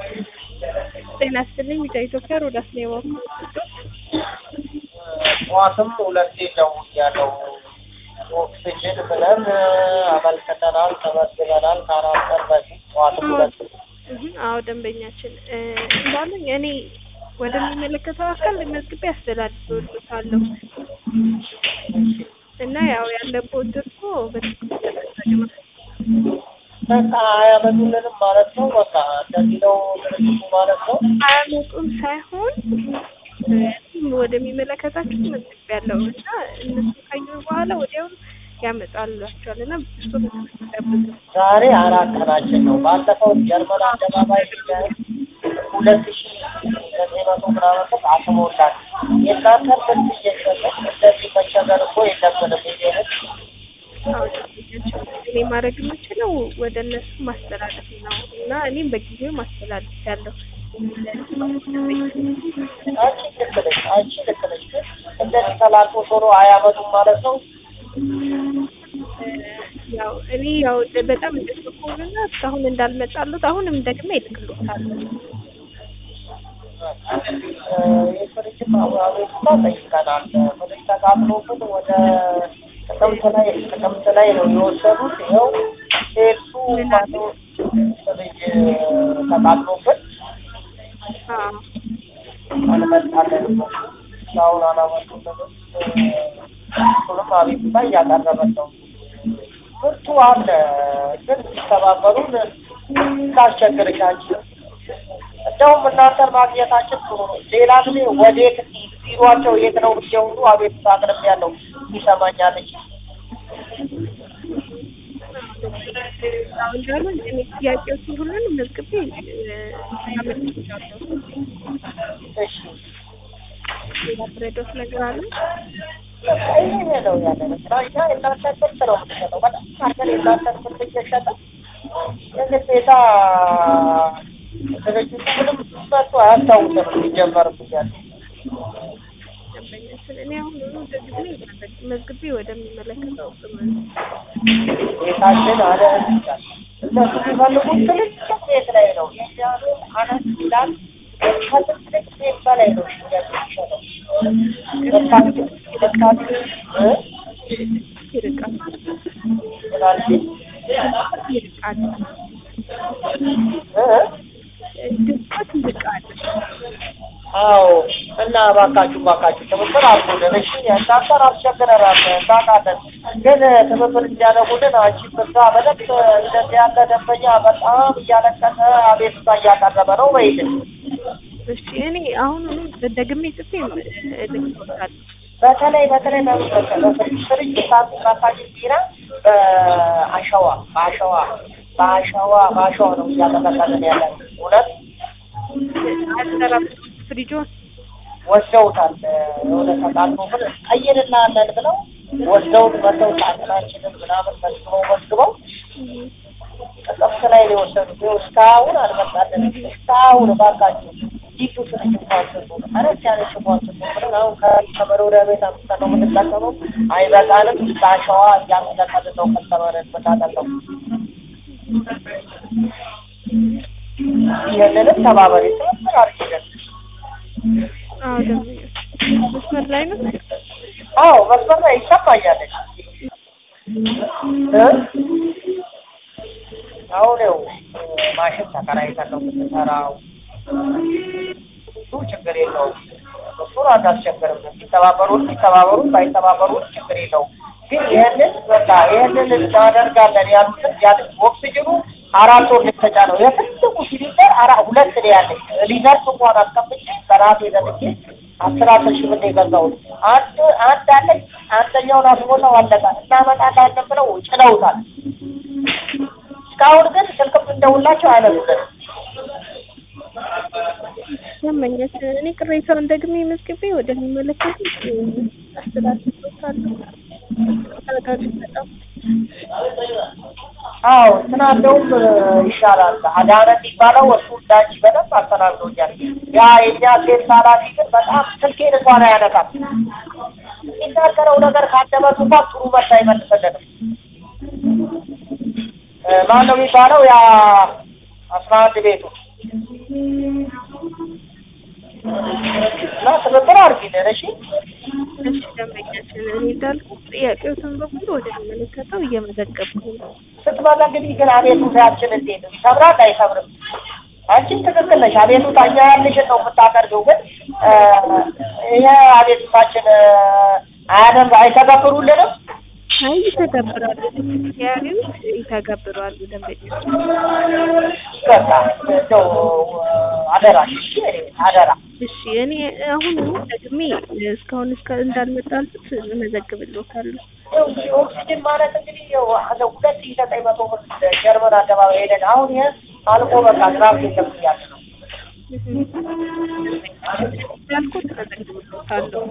ጤና ይስጥልኝ ቢጫ ኢትዮጵያ ሮዳስ ነው የባኩ ጠዋትም ሁለቴ ደውያለሁ። ኦክሲጅን ብለን አመልክተናል፣ ተመዝግበናል ከአራት ቀን በፊት ጠዋትም ሁለቴ አዎ ደንበኛችን እንዳሉኝ እኔ ወደሚመለከተው አካል መዝግቤ አስተላልፍልዎታለሁ እና ያው ያለብዎት ድርሶ በትክክል በቃ አያመጡልንም ማለት ነው። በቃ እንደዚህ ነው ድርጅቱ ማለት ነው። አያመጡም ሳይሆን እኔም ወደሚመለከታቸው መዝግቤያለሁ እና እነሱ ካዩ በኋላ ወዲያውኑ ያመጣላቸዋል እና እሱ በትክክል ጠብቁ። ዛሬ አራት ቀናችን ነው። ባለፈው ጀርመን አደባባይ ላይ ሁለት ሺ ዘጠኝ መቶ ምናምን ብር አስሞላል። የእናንተ ምርት እየሸጥን እንደዚህ መቸገር እኮ የለብንም። ይሄንን አዎ ደንበኛችን እኔ ማድረግ የምችለው ወደ እነሱ ማስተላለፍ ነው እና እኔም በጊዜው ማስተላለፍ ያለው አንቺ ልክ ነሽ፣ አንቺ ልክ ነሽ። ግን እንደዚህ ተላልፎ ቶሎ አያመጡም ማለት ነው። ያው እኔ ያው በጣም እንደተቆሉና እስካሁን እንዳልመጣሉት አሁንም ደግሜ ይልክልዎታል። የፍሪጅም አቤቱታ ጠይቀናል። ፍሪጅ ተቃጥሎብን ወደ ጥቅምት ላይ ጥቅምት ላይ ነው የወሰዱት። ይኸው ሴቱ ማቶ ፍሪጅ ተቃጥሎብን አዎ አልመጣለንም። እስካሁን አላመጡልንም። እሱንም አቤቱታ እያቀረበን ነው። ምርቱ አለ ግን ሲተባበሩን ታስቸግርሽ አንቺ እንደውም እናንተን ማግኘታችን ጥሩ ነው። ሌላ ጊዜ ወዴት ቢሯቸው የት ነው ብዬ ሁሉ አቤቱታ አቅርቤያለሁ። ይሰማኛለች። አሁን ደግሞ እኔ ጥያቄዎችን ሁሉንም መዝግቤ ያመልክቻለሁ። እሺ ሌላ ትረዳዎት ነገር አለ? በቃ ይሄ ነው ያለን ስራ። እኛ የእናንተን ምርት ነው የምንሸጠው። በጣም አድርገን የእናንተን ምርት እየሸጥን የግዴታ ድርጅቱ ምንም መጥቶ አያስታውስም ሲጀመርም እያለ ደንበኛችን እኔ አሁን ሁሉ ደግሜ መዝግቤ ወደሚመለከተው ቤታችን አለ ይላል። እነሱ የሚፈልጉት ትልቅ ቤት ላይ ነው። የእኛ ቤት አነስ ይላል። ከትልቅ ቤት በላይ ነው ሽያጭ የሚሸጠው። በታችን በታችን እ ይርቃል ምናልሽ ይርቃል እ ድርቀት ይርቃል። አዎ እና እባካችሁ እባካችሁ ትብብር አድርጉልን። እሺ እናንተን አስቸግረናል እናውቃለን፣ ግን ትብብር እንዲያደርጉልን አንቺ ብዛ በደንብ እንደዚህ ያለ ደንበኛ በጣም እያለቀሰ አቤቱታ እያቀረበ ነው በይልን። እሺ እኔ አሁኑኑ ደግሜ ጽፌ እልክልዎታለሁ። በተለይ በተለይ በፍሪጅ ሳት ራሳችን ቢራ በአሸዋ በአሸዋ በአሸዋ በአሸዋ ነው እያጠቀጠልን ያለን እውነት አልሰራም ፍሪጆን ወስደውታል። የሆነ ተቃጥሎ ብር ቀይርልሃለን ብለው ወስደውት መተው ሳጥናችንን ምናምን መስበው መስግበው ጥቅምት ላይ ነው የወሰዱት። ይኸው እስካሁን አልመጣልንም። እስካሁን እባካችሁ ዲቱ ፍሪጅ እንኳን ስጡን፣ አነስ ያለች እንኳን ስጡን ብለን አሁን ከመኖሪያ ቤት አምጥተን ነው የምንጠቀመው። አይበቃንም። በአሸዋ እያስለቀልን ነው ከስተመርን የምናጠቀው። ይህንንም ተባበሪ ትብብር አድርጊልን። አዎ ደንበኞች መስመር ላይ ነው። አዎ መስመር ላይ ይሰማኛል። እ አሁን ይኸው ማሽን ተከራይተን ነው የምንሰራው። እሱ ችግር የለውም። እሱን አታስቸግርም። ሲተባበሩን ሲተባበሩን ባይተባበሩን ችግር የለውም። ግን ይህንን በቃ ይህንን እናደርጋለን ያሉትን ያሉት ኦክሲጅኑ አራት ወር ልትተጫ ነው የትልቁ ሲሊንደር አራ ሁለት ነው ያለኝ ሪዘርቭ እንኳን አስቀምጬ በራሴ ዘግቼ አስር አስር ሺህ ብር የገዛሁት አንድ አንድ አለኝ አንደኛውን አስሞላው አለቀ እናመጣለን ብለው ጭነውታል። እስካሁን ግን ስልክም እንደውላቸው አይነሱልንም። ደንበኛችን እኔ ቅሬታውን ደግሜ መዝግቤ ወደሚመለከቱት አስተላልፍልዎታለሁ። ተረጋግጥ በጣም አዎ እንትና እንደውም ይሻላል። አዳነ የሚባለው እሱ እንዳንቺ በደንብ አስተናግዶኛል። ያ የኛ ሴት ኃላፊ ግን በጣም ስልኬን እንኳን አያነሳም። የሚናገረው ነገር ካንደበቱ እንኳን ጥሩ መልስ አይመልስልንም። ማን ነው የሚባለው? ያ አስራ አንድ ቤቱ እና ትብብር አድርጊልን እሺ። እሺ ደንበኛችን እኔ እንዳልኩት ጥያቄዎትን በሙሉ ወደሚመለከተው እየመዘገብኩ ነው። ስትመጣ እንግዲህ ግን አቤቱታችን እንዴት ነው? ይሰብራል አይሰብርም? አንቺም ትክክል ነሽ። አቤቱታ እኛ ያልሽን ነው የምታቀርቢው። ግን ይሄ አቤቱታችን አያደርግ አይተገብሩልንም? አይ ይተገብራሉ፣ ያሪዎች ይተገብራሉ ደንበኛችን። በቃ እንደው አደራሽ እሺ፣ አደራ እሺ እኔ አሁን ደግሜ እስካሁን እስከ እንዳልመጣልኩት እመዘግብልዎታለሁ። ይኸው እንግዲህ ኦክሲጅን ማለት እንግዲህ ይኸው አንድ ሁለት ሺህ ዘጠኝ መቶ ብር ጀርመን አደባባይ ሄደን አሁን ይሄ አልቆ በቃ ግራፍ የለም እያለ ነው። እንዳልኩት እመዘግብልዎታለሁ።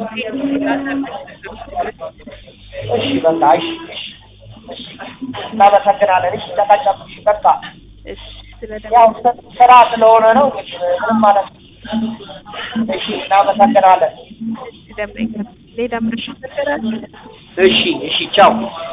እሺ በቃ እሺ እሺ እሺ እናመሰግናለን። እሺ ተቀጨምሽ በቃ እሺ ስለ ያው ስራ ስለሆነ ነው እንግዲህ ምንም ማለት ነው። እሺ እናመሰግናለን። ደንበኛ ሌላ ምርሽ ነገራችሁ? እሺ እሺ ቻው